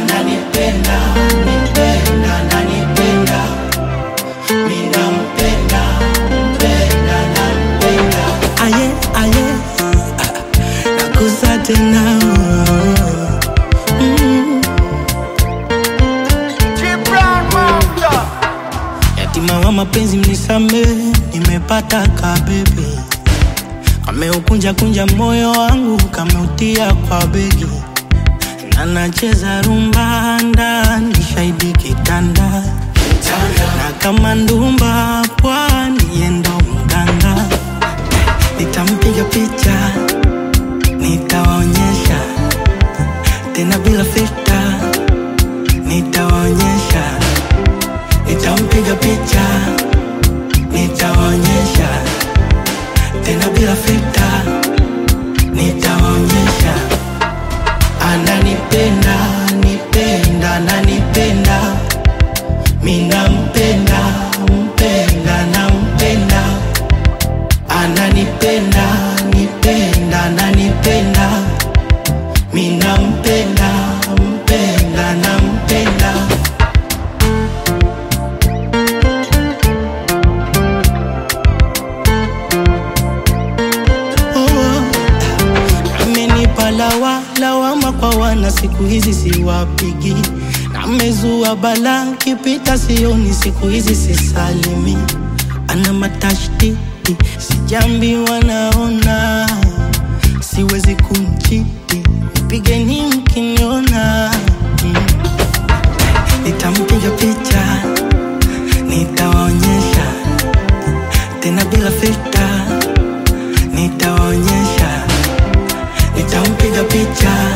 ananipenda nipenda ananipenda minampenda mpenda nampenda aye aye nakusa tena mm. yatima wa mapenzi mnisame nimepata kabebe kameukunja kunja moyo wangu kameutia kwa begi na nacheza rumba ndani shahidi kitanda na kama ndumba pwani yendo mganga nitampiga picha nitawaonyesha tena bila filta nitawaonyesha nitampiga picha nitawaonyesha tena bila filta nitawaonyesha ananipenda nipenda ananipenda minampenda mpenda nampenda ananipenda nipenda ananipenda minampenda mpenda nampenda oh. amenipa lawa lawama kwa wana siku hizi siwapigi namezua bala kipita sioni siku hizi sisalimi ana matashtiti sijambi wanaona siwezi kumchiti pigeni mkiniona mm. nitampiga picha nitawaonyesha tena bila filta nitawaonyesha nitampiga picha